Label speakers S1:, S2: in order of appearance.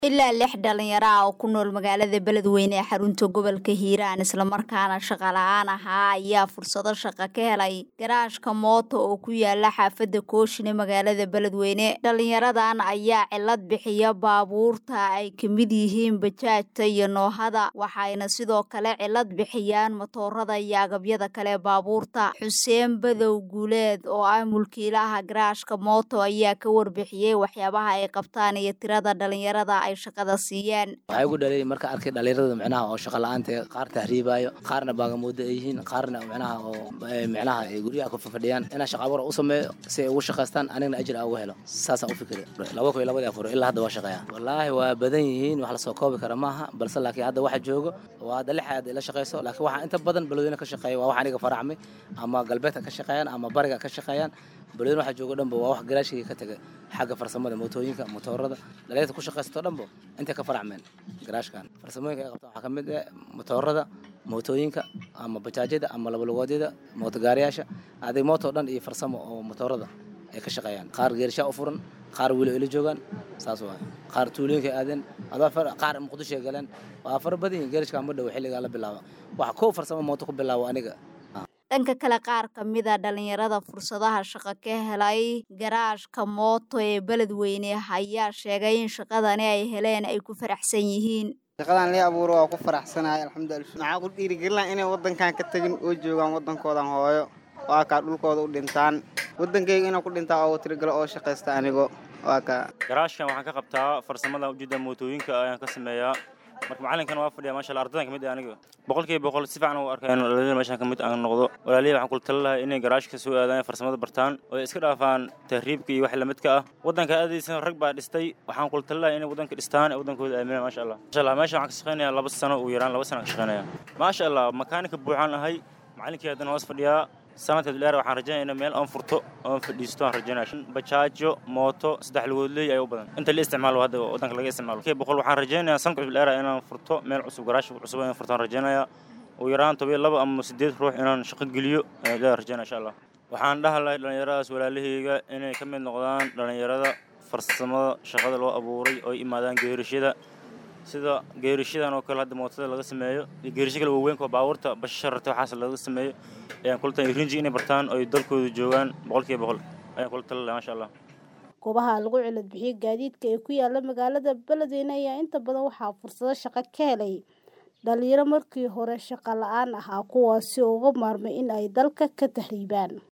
S1: ilaa lix dhalinyaro ah oo ku nool magaalada beledweyne ee xarunta gobolka hiiraan islamarkaana shaqa la-aan ahaa ayaa fursado shaqo ka helay garaashka mooto oo ku yaala xaafadda kooshine magaalada beledweyne dhalinyaradan ayaa cilad bixiya baabuurta ay ka mid yihiin bajaajta iyo noohada waxayna sidoo kale cilad bixiyaan matoorada iyo agabyada kale baabuurta xuseen badow guuleed oo ah mulkiilaha garaashka mooto ayaa ka warbixiyey waxyaabaha ay qabtaan iyo tirada dhalinyarada shaqada siiyeen
S2: waxay ugu dhalay marka arkay dhalinyarada micnaha oo shaqa la-aanta qaar tahriibaayo qaarna baagamuudo ay yihiin qaarna micnaha oo micnaha ay guryaha ku fadhiyaan inaan shaqa abuur u sameeyo si ay ugu shaqaystaan anigna ajir aan ugu helo saasaan u fikiri laba kun iyo labadii afur ilaa hadda waa shaqeeya wallaahi waa badan yihiin wax lasoo koobi kara maaha balse laakiin hadda waxa joogo waa hadda lix aad ila shaqayso laakiin waxaa inta badan balweyne ka shaqeeya waa wax aniga faracmay ama galbeedka ka shaqeeyaan ama bariga ka shaqeeyaan balweyne waxa joogo dhanba waa wax garaashigii ka tagay xagga farsamada mootooyinka motoorada dhalinyarta ku shaqaysato dhanbo intay ka faracmeen garaashkan farsamooyinka ay qabtaan waxaa ka mid ah motoorada mootooyinka ama bajaajyada ama labalugoodyada mootogaariyaasha aday mooto dhan iyo farsamo oo motoorada ay ka shaqeeyaan qaar geerishaa u furan qaar weli ila joogaan saas waay qaar tuulooyinka aadeen qaar muqdisho ay galeen waa fara badan yihin geerishka ma dhow xilligaa la bilaaba waxa kow farsamo mooto ku bilaabo aniga
S1: dhanka kale qaar ka mid a dhalinyarada fursadaha shaqo ka helay garaashka mooto ee beledweyne ayaa sheegay in shaqadani ay heleen ay ku faraxsan yihiin
S3: shaqadan lii abuuro waa ku faraxsanahay alxamdulillah maxaa ku dhiirigelina inay waddankan ka tegin oo joogaan waddankoodan hooyo waa kaa dhulkooda u dhintaan waddankayga inaan ku dhintaa oo tirigalo oo shaqaysta anigo waa kaa
S4: garaashkan waxaan ka qabtaa farsamada ujeeda mootooyinka ayaan ka sameeyaa marka macalinkana waa fadhiya masha allah ardadan kamid ah aniga boqolkiiba boqol si fiican u arkaya in dhalinyarada meeshan kamid aan noqdo walaalihi waxaan kula tali lahay inay garaashka soo aadaan farsamada bartaan oo ay iska dhaafaan tahriibka iyo wax lamidka ah waddanka aadaysan rag baa dhistay waxaan kula tali lahay inay waddanka dhistaan ee waddankooda aaminaan masha allah masha allah meeshan waxaan ka shaqeynayaa laba sano ugu yaraan laba sano ka shaqeynaya maasha allah makaanika buuxaan ahay macalinkii haddana hoos fadhiyaa sanadka dheer waxaan rajaynaya in meel aan furto oon fadhiisto aan rajaynaya bajaajo mooto saddex lugoodley ayaa u badan inta la isticmaalo hadda waddanka laga isticmaalo kii boqol waxaan rajaynayaa sanadka dheer inaan furto meel cusub garaash cusub inaan furto aan rajaynaya ugu yaraan toban laba ama siddeed ruux inaan shaqo geliyo ayaan rajaynaya insha allah waxaan dhaha lahay dhallinyaradaas walaalahayga inay ka mid noqdaan dhallinyarada farsamada shaqada loo abuuray oo imaadaan geerishada sida geerishadan oo kale hadda mootada laga sameeyo iyo geerisho kale waaweynka oo baabuurta bashararta waxaas laga sameeyo ayaan kula tali rinji inay bartaan oo ay dalkooda joogaan boqolkiiba boqol ayaan kula tali lahaa masha allah
S5: goobaha lagu cilad bixiyo gaadiidka ee ku yaala magaalada beledweyne ayaa inta badan waxaa fursado shaqo ka helay dhalinyaro markii hore shaqo la-aan ahaa kuwaasi oo uga maarmay in ay dalka ka tahriibaan